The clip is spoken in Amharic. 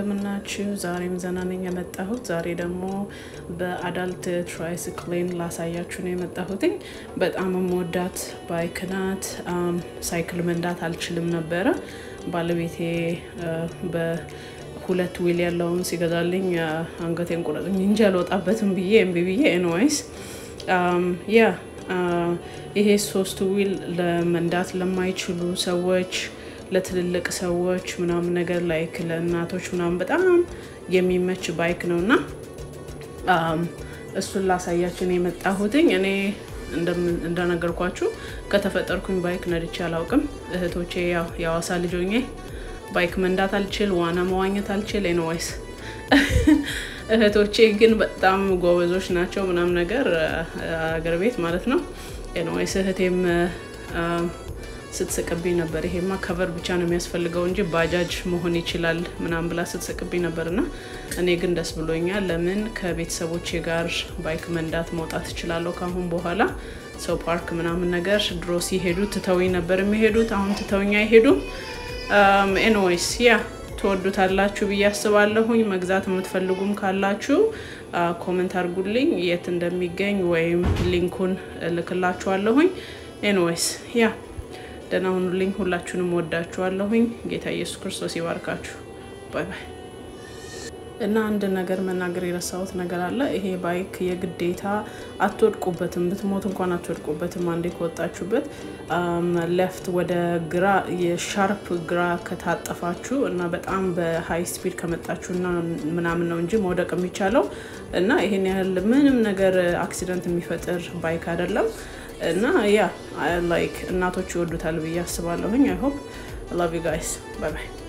እንደምናችሁ። ዛሬም ዘና ነኝ የመጣሁት። ዛሬ ደግሞ በአዳልት ትራይስክሌን ላሳያችሁ ነው የመጣሁትኝ። በጣም የምወዳት ባይክ ናት። ሳይክል መንዳት አልችልም ነበረ። ባለቤቴ በሁለት ዊል ያለውን ሲገዛልኝ አንገቴን ቁረጥኝ እንጂ አልወጣበትም ብዬ እምቢ ብዬ ኤንዋይስ ያ ይሄ ሶስት ዊል ለመንዳት ለማይችሉ ሰዎች ለትልልቅ ሰዎች ምናምን ነገር ላይክ ለእናቶች ምናምን በጣም የሚመች ባይክ ነው እና እሱን ላሳያችን የመጣሁትኝ። እኔ እንደነገርኳችሁ ከተፈጠርኩኝ ባይክ ነድቼ አላውቅም። እህቶቼ ያው የአዋሳ ልጅ ሆኜ ባይክ መንዳት አልችል፣ ዋና መዋኘት አልችል። ኤንዋይስ እህቶቼ ግን በጣም ጎበዞች ናቸው ምናምን ነገር አገር ቤት ማለት ነው። ኤንዋይስ እህቴም ስትስቅብኝ ነበር። ይሄማ ከቨር ብቻ ነው የሚያስፈልገው እንጂ ባጃጅ መሆን ይችላል ምናምን ብላ ስትስቅብኝ ነበር እና እኔ ግን ደስ ብሎኛል። ለምን ከቤተሰቦቼ ጋር ባይክ መንዳት መውጣት እችላለሁ ከአሁን በኋላ። ሰው ፓርክ ምናምን ነገር ድሮ ሲሄዱ ትተውኝ ነበር የሚሄዱት፣ አሁን ትተውኝ አይሄዱም። ኤንዌይስ ያ ትወዱታላችሁ ብዬ አስባለሁኝ። መግዛት የምትፈልጉም ካላችሁ ኮመንት አድርጉልኝ የት እንደሚገኝ ወይም ሊንኩን እልክላችኋለሁኝ። ኤንዌይስ ያ ደህና ሁኑልኝ። ሁላችሁንም ወዳችኋለሁኝ። ጌታ ኢየሱስ ክርስቶስ ይባርካችሁ። ባይ ባይ። እና አንድ ነገር መናገር የረሳሁት ነገር አለ። ይሄ ባይክ የግዴታ አትወድቁበትም፣ ብትሞት እንኳን አትወድቁበትም። አንዴ ከወጣችሁበት ሌፍት ወደ ግራ የሻርፕ ግራ ከታጠፋችሁ እና በጣም በሀይ ስፒድ ከመጣችሁ እና ምናምን ነው እንጂ መውደቅ የሚቻለው እና ይሄን ያህል ምንም ነገር አክሲደንት የሚፈጥር ባይክ አይደለም። እና ያ ላይክ እናቶች ይወዱታል ብዬ አስባለሁኝ። አይ ሆፕ ላቭ ዩ ጋይስ ባይ ባይ